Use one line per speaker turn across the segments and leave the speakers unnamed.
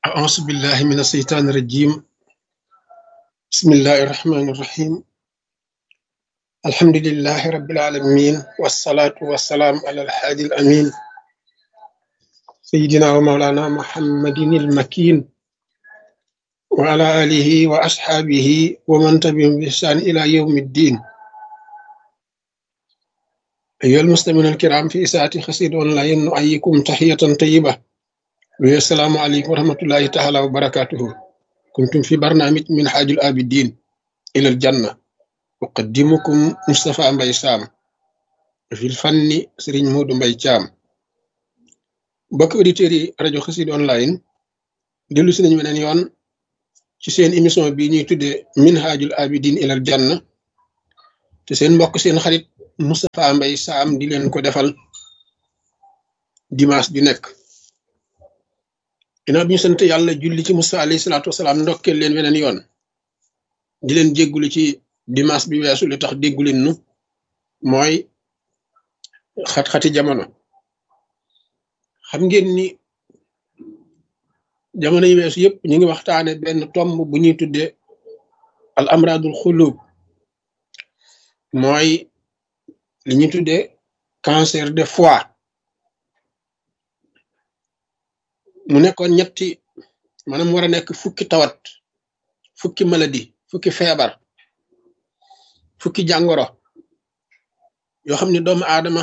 أعوذ بالله من الشيطان الرجيم بسم الله الرحمن الرحيم الحمد لله رب العالمين والصلاة والسلام على الحادي الأمين سيدنا ومولانا محمد المكين وعلى آله وأصحابه ومن تبعهم بإحسان إلى يوم الدين أيها المسلمون الكرام في إساءة خسيد أونلاين نؤيكم تحية طيبة السلام عليكم ورحمة الله تعالى وبركاته كنتم في برنامج من حاج الآبدين إلى الجنة أقدمكم مصطفى مباي سام في الفن سرين مود مباي جام بك أوديتيري راديو خسيد أونلاين دلو سنين من يون ci seen émission bi ñuy tuddee minhajul abidin ilal janna te seen mbokk seen xarit Moustapha Mbaye Sam di leen ko defal dimanche ju nekk ginnaaw bi ñu sant yàlla julli ci Musa alayhi salaatu wasalaam ndokkeel leen weneen yoon di leen jéggulu ci dimanche bi weesu li tax dégguleen nu mooy xat-xati jamono xam ngeen ni jamono yi weesu yëpp ñu ngi waxtaane benn tomb bu ñuy tuddee al amradul xulub mooy li ñuy tuddee cancer de foie mu nekkoon ñetti maanaam war a nekk fukki tawat fukki maladie fukki feebar fukki jàngoro yoo xam ne doomu aadama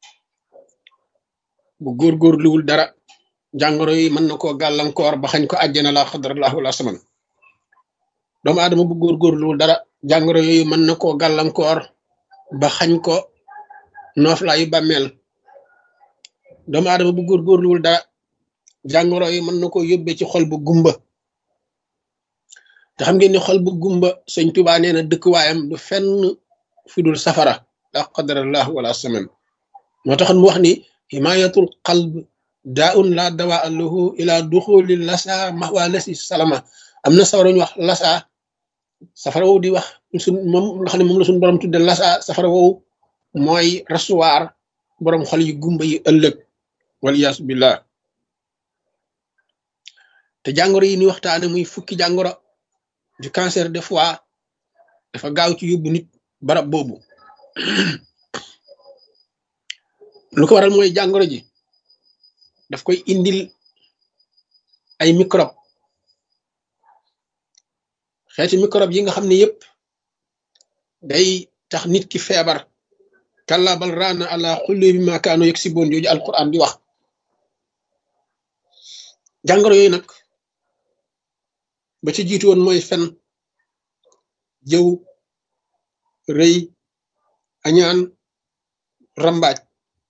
bu góorgóorluwul dara jàngoro yi mën na koo gàllankoor ba xañ ko àjjana la xadrallahu wala saman doomu aadama bu góorgóorluwul dara jàngoro yooyu mën na koo gàllankoor ba xañ ko nooflaayu bàmmeel doomu aadama bu góorgóorluwul dara jàngoro yi mën na koo yóbbee ci xol bu gumba te xam ngeen ni xol bu gumba sëñ Tuubaa nee na dëkkuwaayam du fenn fi dul safara la qadarallahu wala saman moo taxoon mu wax ni himayatul qalb daa un la dawaa lahu ila duxuli lasa maxwa lasi salama am na safara ñu wax lasa safara woowu di wax suñ moom nga xam ne moom la suñ borom tudde lasa safara woowu mooy rasuwaar borom xol yi gumba yi ëllëg waliyaasu billah te jàngoro yi ni waxtaane muy fukki jàngoro du cancer de foie dafa gaaw ci yóbbu nit barab boobu lu ko waral mooy jàngoro ji daf koy indil ay microbe xeeti microbe yi nga xam ne yépp day tax nit ki feebar kalla bal raana ala xulli bi ma kaanu yegg si boon jooju alquran di wax jàngoro yooyu nag ba ci jiitu woon mooy fen jëw rëy añaan rambaaj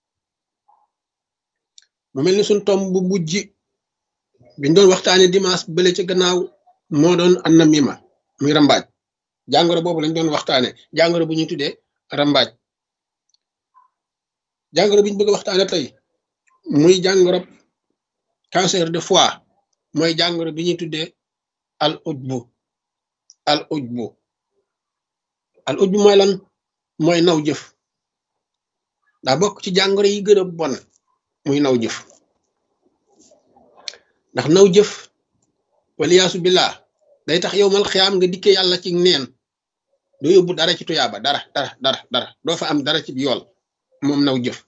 mu mel ni suñ tomb bu mujj biñ doon waxtaane dimanche bële ca gannaaw moo doon anna mima muy rambaaj jàngoro boobu lañ doon waxtaane jàngoro bu ñuy tuddee rambaaj jàngoro bi ñu bëgg a waxtaane tey muy jàngoro cancer de foie mooy jàngoro bi ñuy tuddee al ujbu al ujbu al ujbu mooy lan mooy naw jëf daa bokk ci jàngoro yi gën a bon muy naw jëf ndax naw jëf waliyaasu billah day tax yow mal xiyaam nga dikkee yàlla ci neen doo yóbbu dara ci tuyaaba dara dara dara dara doo fa am dara ci yool moom naw jëf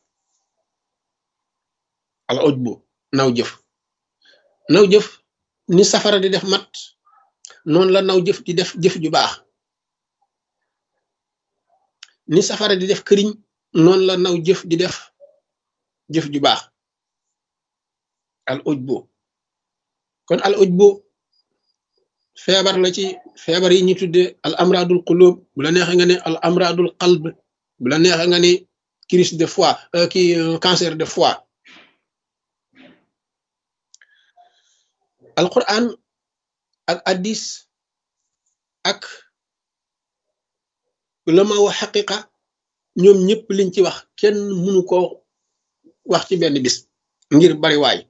al ujbu naw jëf naw jëf ni safara di def mat noonu la naw jëf di def jëf ju baax ni safara di def këriñ noonu la naw jëf di def jëf ju baax al ujbu kon al ujbu feebar la ci feebar yi ñu tudde al amradul qulub bu la neexee nga ne al amradul qalb bu la neexee nga ne crise de foie ki cancer de foie al quran ak addis ak ulama wa xaqiqa ñoom ñëpp liñ ci wax kenn mënu ko wax ci benn bis ngir bari waay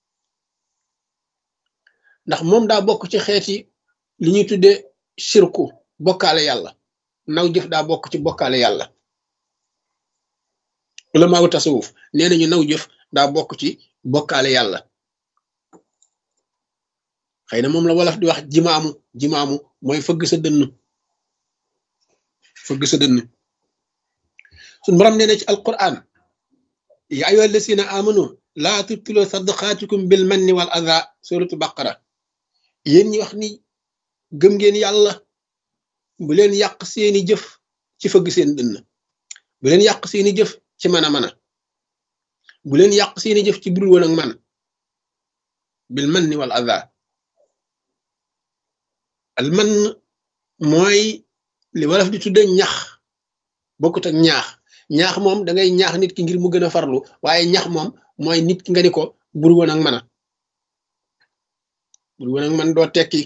ndax moom daa bokk ci xeeti li ñuy tudde sirku bokkaale yàlla naw jëf daa bokk ci bokkaale yàlla ulama wu tasawuf nee nañu naw jëf daa bokk ci bokkaale yàlla xëy na moom la wolof di wax jimaamu jimaamu mooy fëgg sa dënn fëgg sa dënn suñ borom nee na ci alquran ya ayyuha allasina amanu laa tubtilu sadaqaatikum bil manni wal adha suratu baqara yéen ñi wax ni gëm ngeen yàlla bu leen yàq seeni jëf ci fëgg seen dënn bu leen yàq seeni jëf ci mën a mën a bu leen yàq seeni jëf ci budul woon ak man bil manni wal adha al man mooy li wolof di tudde ñax bokkut ak ñaax ñaax moom da ngay ñaax nit ki ngir mu gën a farlu waaye ñax moom mooy nit ki nga ni ko bur woon ak man a bur woon ak man doo tekki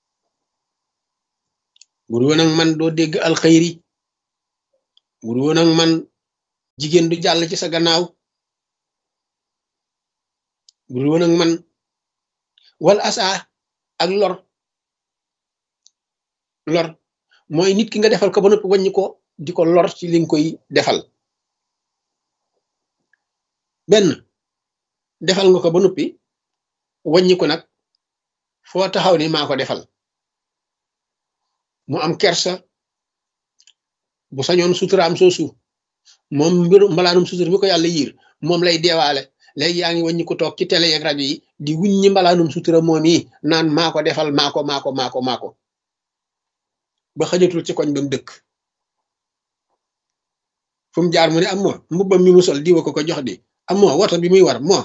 bur woon ak man doo dégg alxayri bur woon ak man jigéen du jàll ci sa gannaaw bur woon ak man wal asa ak lor lor mooy nit ki nga defal ko ba noppi wàññi ko di ko lor ci li nga koy defal benn defal nga ko ba noppi wàññi ko nag foo taxaw ni maa ko defal mu am kersa bu sañoon suturaam soosu moom mbiru mbalaanum sutur mi ko yàlla yiir moom lay deewaale léegi yaa ngi wàññi ko toog ci télé yeeg rajo yi di wuññi mbalaanum sutura moom yi naan maa ko defal maa ko maa ko maa ko maa ko ba xajatul ci koñ ba mu dëkk fu mu jaar mu ne am moo mbubbam mi mu sol diwa ko ko jox di am moo woto bi muy war moo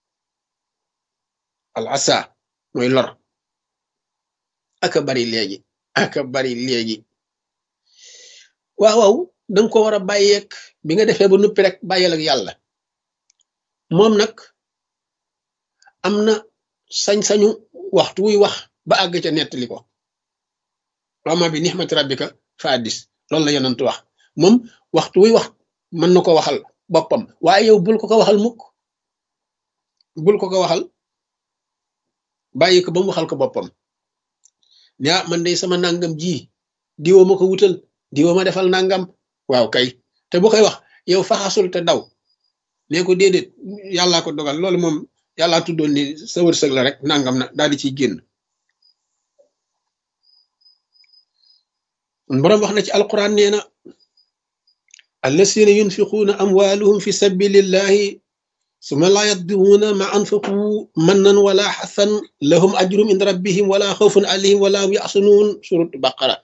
al asa mooy lor aka bari léegi aka bari léegi waaw waaw danga ko war a bàyyeeg bi nga defee ba nuppi rek bàyyeel ak yàlla moom nag am na sañ-sañu waxtu wuy wax ba àgg ca nettali ko wama bi nixmati rabbika fa addis loolu la yonent wax moom waxtu wuy wax mën na ko waxal boppam waaye yow bul ko ko waxal mukk bul ko ko waxal bàyyi ko ba mu waxal ko boppam ne ah man day sama nangam ji diwoo ma ko wutal diwoo ma defal nangam waaw kay te bu koy wax yow faxasul te daw nee ko déedéet yàllaa ko dogal loolu moom yàllaa tuddoon ni sa wërsëg la rek nangam na daal di ciy génn boroom wax na ci alquran nee na allasina yunfiquuna amwaaluhum fi sabilillahi suma laa yatbiuuna ma anfaqu mannan wala xasan lahum ajrum inda rabbihim wala xawfun alayhim wala hum yaxsunuun surut baqara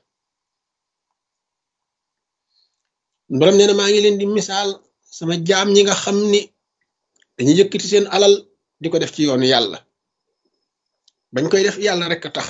boroom nee na maa ngi leen di misaal sama jaam ñi nga xam ni dañuy yëkkati seen alal di ko def ci yoonu yàlla bañ koy def yàlla rek a tax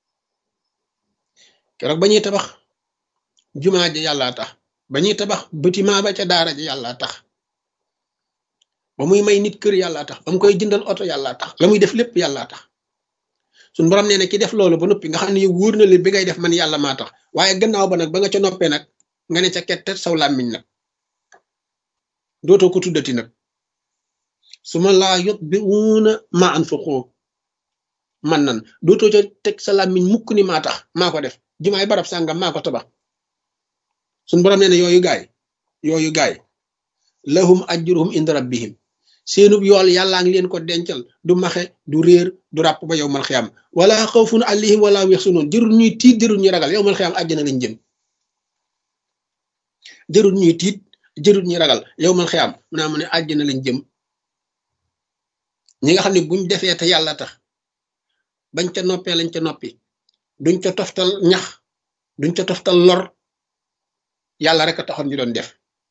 keroog ba ñuy tabax jumaa ja yàllaa tax ba ñuy tabax bâtiment ba ca daara ja yàllaa tax ba muy may nit kër yàllaa tax ba mu koy jëndal oto yàllaa tax la muy def lépp yàllaa tax suñ borom nee na ki def loolu ba noppi nga xam ne yow wóor na leen bi ngay def man yàlla maa tax waaye gannaaw ba nag ba nga ca noppee nag nga ne ca kettet saw làmmiñ nag dootoo ko tuddati nag su ma laa yot bi wuuna ma anfaqu man nan dootoo ca teg sa làmmiñ mukk ni maa tax maa ko def jumaay barab sàngam maa ko tabax suñ borom nee na yooyu gaay yooyu gaay lahum ajruhum inda rabbihim seenub yool yàllaa ngi leen ko dencal du maxe du réer du ràpp ba yow mal xiyam wala xawfun alayhim wala yaxsunuun jërul ñuy tiit jërul ñuy ragal yow mal xiyam àjjana lañ jëm jërul ñuy tiit jërul ñuy ragal yow mal xiyam mu naa mu ne àjjana lañ jëm ñi nga xam ne buñ defee te yàlla tax bañ ca noppee lañ ca noppi duñ ca toftal ñax duñ ca toftal lor yàlla rek a taxoon ñu doon def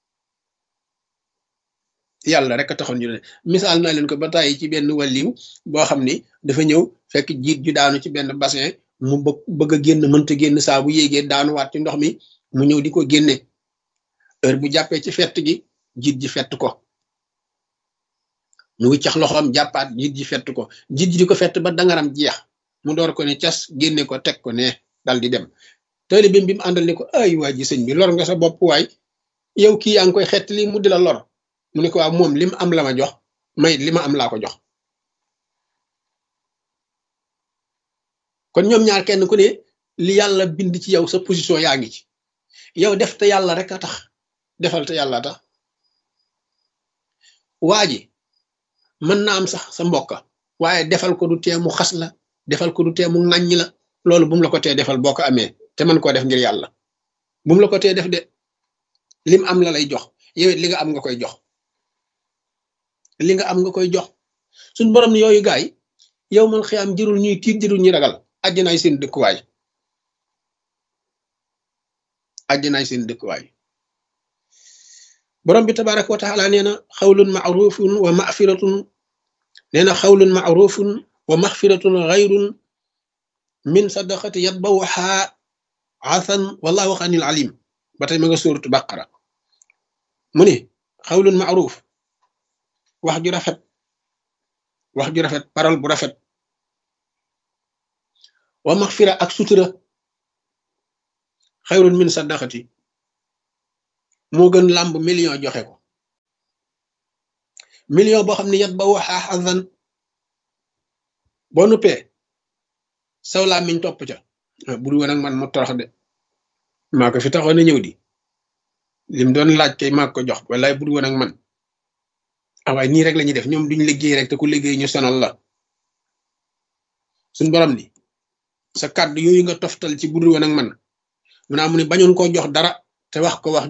yàlla rek a taxoon ñu doon def misaal naa leen ko ba tàyyi ci benn wàlliw boo xam ni dafa ñëw fekk jiit ju daanu ci benn bassin mu bëgg bëgg a génn mënta génn saa bu yéegee daanuwaat ci ndox mi mu ñëw di ko génne heure bu jàppee ci fett gi jiit ji fett ko mu wiccax loxoom jàppaat jiit ji fett ko jiit ji di ko fett ba dangaram jeex mu door ko ne cas génne ko teg ko ne dal di dem tëli bi bi mu àndal ne ko ay waa ji sëñ bi lor nga sa bopp waay yow kii yaa ngi koy xett li mu di la lor mu ne ko waaw moom li mu am la ma jox may li ma am laa ko jox kon ñoom ñaar kenn ku ne li yàlla bind ci yow sa position yaa ngi ci yow def te yàlla rek a tax defal te yàlla tax waa ji mën na am sax sa mbokka waaye defal ko du tee mu xas la defal ko du tee mu ŋàññi la loolu bu mu la ko tee defal boo ko amee te mën koo def ngir yàlla bu mu la ko tee def de lim am la lay jox yow it li nga am nga koy jox li nga am nga koy jox suñ borom yooyu gaay yow man xiyaam jërul ñuy tiit jërul ñuy ragal àjjanaay seen dëkkuwaay àjjanaay seen dëkkuwaay borom bi tabaraka wa taala nee na xawlun maarufun wa mafiratun nee na xawlun maarufun wa maxfiratun xayrun min sadaqati yatbawha asan wallahu xanil alim ba tey ma nga suuratu baqara mu ne xawlun maaruf wax ju rafet wax ju rafet parole bu rafet wa maxfira ak sutura xayrun min sadaqati moo gën làmb million joxe ko million boo xam ne yat ba waxaa xasan boo nuppee saw laa miñ topp ca bu dul woon ak man mu torox de maa ko fi taxoon a ñëw di lim doon laaj kay maa ko jox wallaay bu dul woon ak man ah waaye nii rek la ñuy def ñoom duñ liggéey rek te ku liggéey ñu sonal la suñ borom ni sa kàddu yooyu nga toftal ci bu dul woon ak man mu naa mu ne bañoon koo jox dara te wax ko wax